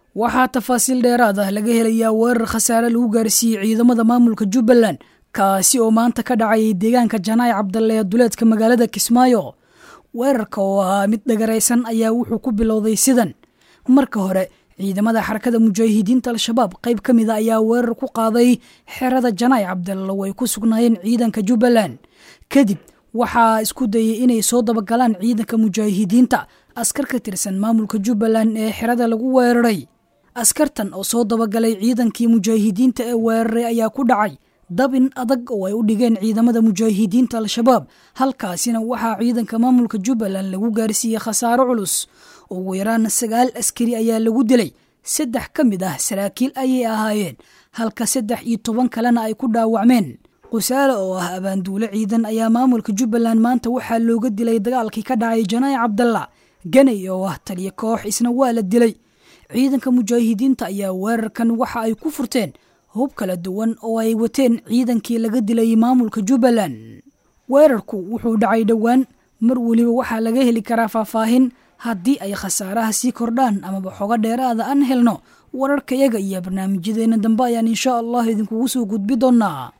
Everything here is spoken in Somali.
waxaa tafaasiil dheeraad ah laga helayaa weerar khasaare lagu gaarsiiyey ciidamada maamulka jubbaland kaasi oo maanta ka dhacayay deegaanka janaay cabdalle ee duleedka magaalada kismaayo weerarka oo ahaa mid dhagaraysan ayaa wuxuu ku bilowday sidan marka hore ciidamada xarakada mujaahidiinta al-shabaab qayb ka mida ayaa weerar ku qaaday xerada janaay cabdalle oo ay ku sugnaayeen ciidanka jubbaland kadib waxaa isku dayay inay soo dabagalaan ciidanka mujaahidiinta askar ka tirsan maamulka jubbaland ee xerada lagu weeraray askartan oo soo dabagalay ciidankii mujaahidiinta ee weeraray ayaa ku dhacay dabin adag oo ay u dhigeen ciidamada mujaahidiinta al-shabaab halkaasina waxaa ciidanka maamulka jubbaland lagu gaarsiiyey khasaaro culus ugu yaraan sagaal askari ayaa lagu dilay saddex ka mid ah saraakiil ayay ahaayeen halka saddex iyo toban kalena ay ku dhaawacmeen qusaale oo ah abaanduule ciidan ayaa maamulka jubbaland maanta waxaa looga dilay dagaalkii ka dhacay janaayi cabdalla ganay oo ah taliyo koox isna waa la dilay ciidanka mujaahidiinta ayaa weerarkan waxa ay ku furteen hub kala duwan oo ay wateen ciidankii laga dilay maamulka jubbaland weerarku wuxuu dhacay dhowaan mar weliba waxaa laga heli karaa faahfaahin haddii ay khasaaraha sii kordhaan amaba xogo dheeraada aan helno wararkayaga iyo barnaamijyadeena dambe ayaan insha allah idinkugu soo gudbi doonaa